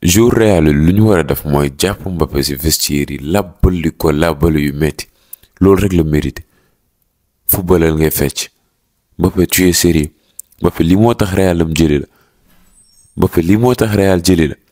jour Real lu ñu war a def mooy jàpp Mbappé ci vestiaire yi làbbali ko làbbali yu metti loolu rek la mérité footballal ngay fecc Mbappé tu es sérieux Mbappé lii moo tax Real am jëli la Mbappé lii moo tax Real jëli la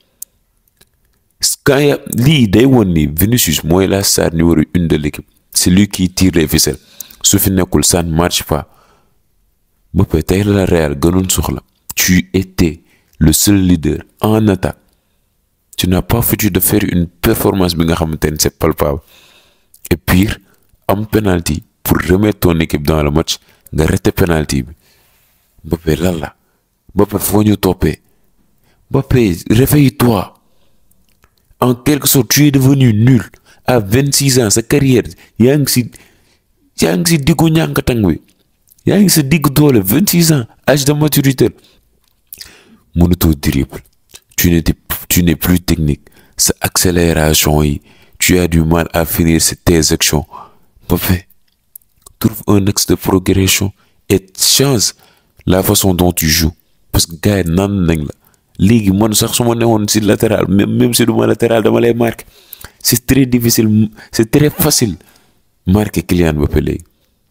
quand ya lii day woon ni Vinicius mooy la star numéro une de l'équipe c'est lui qui tire les ficelles su fi nekkul ça ne marche pas Mbappé tey la Real gënoon soxla tu étais le seul leader en attaque tu n'as pas foutu de faire une performance bi nga xamante ne c'est palpable et pire am penalty pour remettre ton équipe dans le match nga raté penalty bi Mbappé lan la Mbappé foo ñu toppee Mbappé réveille-toi en quelque sorte tu es devenu nul à vingt six ans sa carrière yaa ngi si yaa ngi si diggu ñànkatang bi yaa ngi sa diggu doole vingt six ans âge de maturité mënutoo dribble tu n'es tu n'es plus technique sa accélération yi tu as du mal à finir tes actions Mbappé trouve un axe de progression et change la façon dont tu joues parce que gars yi naan nañ la léegi man sax su ma newoon si latéral même même si du ma latéral dama lay marqué c'est très difficile c'est très facile marqué Kylian Mbappé léegi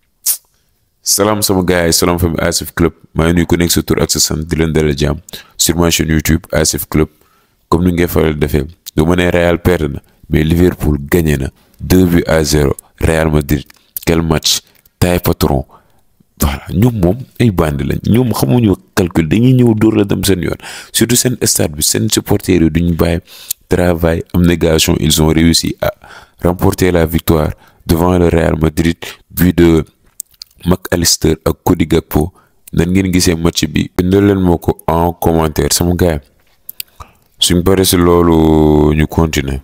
salaam sama gars yi salaam famille Asif Club maa ngi nuyu ku nekk sa tur ak sa sant di leen dalal jàmm sur ma chaîne YouTube Asif Club comme ni ngay faral defee du ma ne Real perdre na mais Liverpool gagné na deux buts à zéro Real Madrid quel match taille patron voilà ñoom moom ay bandi lañ ñoom xamuñu calcul dañuy ñëw dóor la dem seen yoon surtout seen stade bi seen supporters yi duñ bàyyi travail abnégation ils ont réussi à remporter la victoire devant le Real Madrid but de McAllister ak Cody Gakpo nan ngeen gisee match bi bindal leen moo ko en commentaire sama gars suñ paree si loolu ñu continuer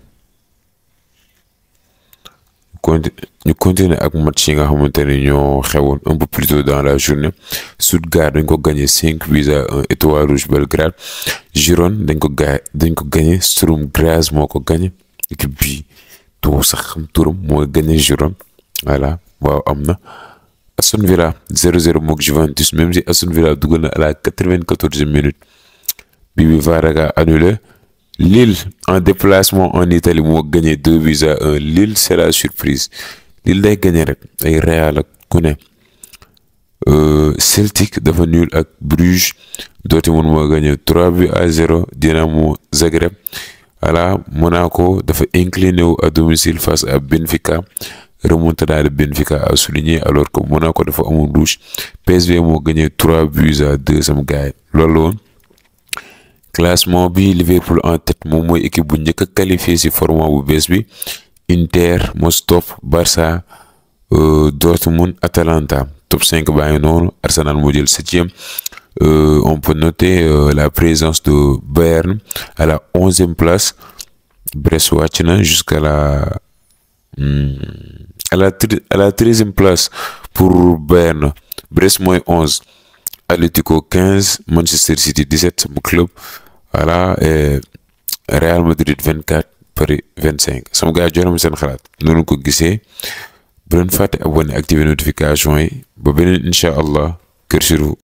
ñu continuer ak match yi nga xamante ne ñoo xewoon un peu plus tôt dans la journée Stuttgart dañ ko gagné cinq buts à un Étoile Rouge Belgrade Girone dañ ko ga dañ ko gagné Sturm Graz moo ko gagné équipe bi tout sax xam turam moo gagné Girone voilà waaw am na Aston Villa 0-0 mook Juventus même si Aston Villa dugal na à la quatre-vingt-quatorzième minute bi bi VAR annulé Lille en déplacement en Italie moo gagné deux buts à un Lille c'est la surprise Lille day gagné rek ay Real ak ku ne Celtic dafa nul ak Bruges Dortmund moo gagné trois buts à zéro Dinamo Zagreb voilà Monaco dafa incliné wu à domicile face à Benfica remontada de Benfica a souligné alors que Monaco dafa amul rouge PSV moo gagné trois buts à deux sama gars yi loolu woon classement bi Liverpool en tête moom mooy équipe bu njëkk a qualifié ci format bu bees bi Inter moo top Barça Dortmund Atalanta top 5 baa ngi noonu Arsenal moo jël septième on peut noter la présence de Bayern à la onzième place Brest wàcc na jusqu'à la à la à la treizième place pour Bayern Brest mooy onze Atlético quinze Manchester City dix-sept sama club voilà et Real Madrid vingt-quatre Paris vingt-cinq sama gars jox na seen xalaat noonu ko gisee bu leen fàtte abonné activer notification yi ba beneen incha allah kër Sirou